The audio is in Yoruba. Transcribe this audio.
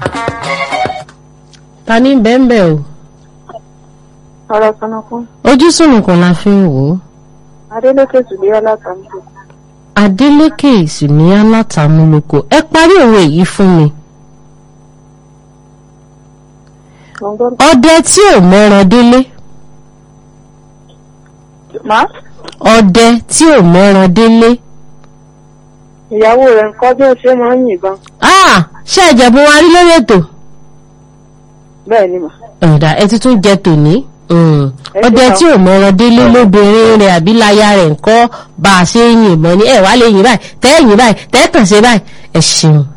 ta ní bẹ́ẹ̀nbẹ́ o ọ̀rọ̀ kanakún ojú sùnùkùn la fi ń wò ó adélèké tùdí alátàmúlò Adélékè ìsìnìyà látàmúlòkọ ẹ parí òwe yìí fún mi gbọ̀ngàn ọdẹ tí ò mẹ́ran délé má ọdẹ tí ò mẹ́ran délé ìyàwó rẹ̀ nǹkan bí ó ṣe máa ń yìnbọn ah ṣé ẹ̀jẹ̀bùn wa rí lórí ètò bẹ́ẹ̀ ni mà ọ̀dà ẹ ti tún jẹ tòní Mm. Ẹ ọdẹ ṣe tí ò mẹ́ran délé lóbìnrin rẹ̀ àbí láya rẹ̀ ńkọ́ bá a ṣe ń yìnbọn ní ẹ̀ wá lè yìn báyìí tẹ́ yìn báyìí tẹ́ kàn ṣe báyìí ẹ ṣeun